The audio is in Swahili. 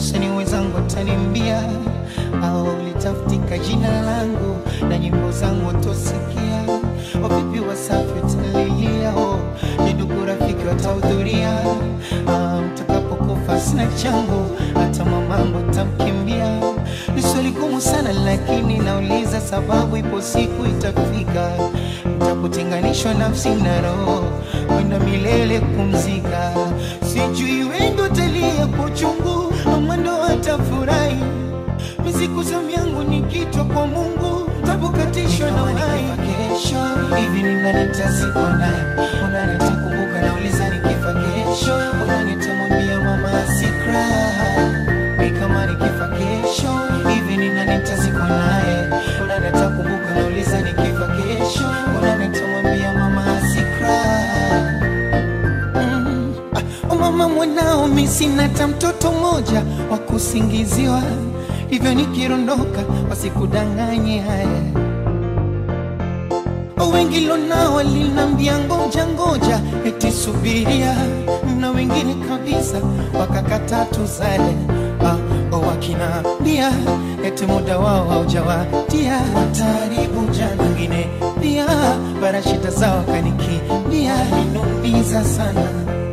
wasanii wenzangu watanimbia au litafutika jina langu na nyimbo zangu watosikia wavipi wasafi watalilia oh, ni ndugu rafiki watahudhuria ah, mtakapokufa sina changu hata mamangu tamkimbia ni swali gumu sana lakini nauliza sababu ipo siku itafika mtapotenganishwa nafsi na roho kwenda milele kumzika sijui wengi utalia kwa uchungu ama ndo watafurahi miziku zamu yangu nikitwa kwa mungu tabukatishwa na uhai kesho hivi ni nani nitazikwa naye unani atakumbuka nauliza nikifa kesho unani atamwambia mama asikra mi kama nikifa kesho hivi ni nani nitazikwa naye unani atakumbuka nauliza nikifa kesho unani atamwambia mama asikra Mm. Ah, mama mwanao mi sina hata mtoto mmoja wa kusingiziwa hivyo nikirondoka wasikudanganye haya wengi lonao walinambia ngoja ngoja eti subiria na wengine kabisa wakakata tuzale ah, wakinambia eti muda wao haujawatia wataribu jana wengine pia barashita zao kanikimbia inumiza sana